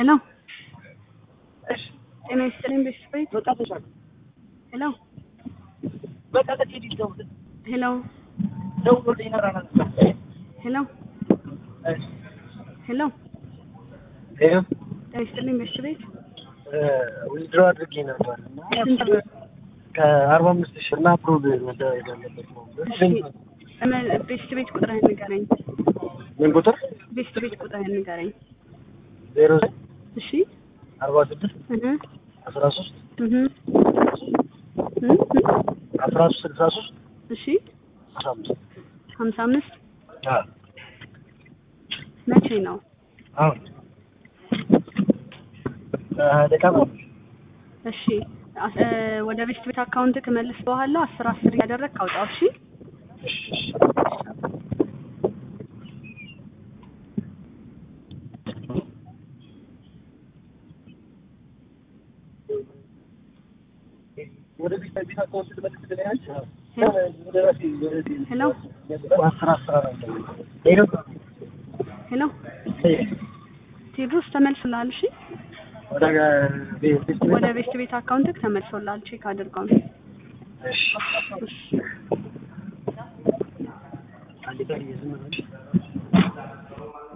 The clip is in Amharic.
ሄሎ ጤና ይስጥልኝ ቤተሰቤት ሄሎ ሄሎ ሄሎ ሄሎ ጤና ይስጥልኝ ቤተሰቤት ዊዝድሮ አድርጌ ነበር እና ስንት ብር? ከአርባ አምስት ሺህ እና አፕሮቭ መደረግ ያለበት ነው። እሺ እመ- ቤተሰቤት ቁጥርህን ንገረኝ ምን ቁጥር? ቤተሰቤት ቁጥርህን ንገረኝ ዜሮ እሺ አርባ ስድስት እህ አስራ ሶስት እህ እህ አስራ ሶስት ስልሳ ሶስት እሺ አስራ አምስት ሀምሳ አምስት አዎ መቼ ነው አሁን ሀያ ደቂቃ ነው። እሺ አስ- እ፣ ወደ ቤት ቤት አካውንት ከመለስ በኋላ አስር አስር እያደረግክ አውጣው እሺ እሺ እሺ ወደ ቤት ቤት አካውንት ልመልስ ትለኛለች? ወደ ራሴ ወደ ሄሎ አስር አስር አራት ሄሎ ሄሎ ቴድሮስ ተመልሶልሃል እሺ ወደ ቤት ቤት ወደ ቤት ቤት አካውንት ተመልሶልሃል ቼክ አድርገው እሺ እሺ አንዴ ጋር እየዝም ነው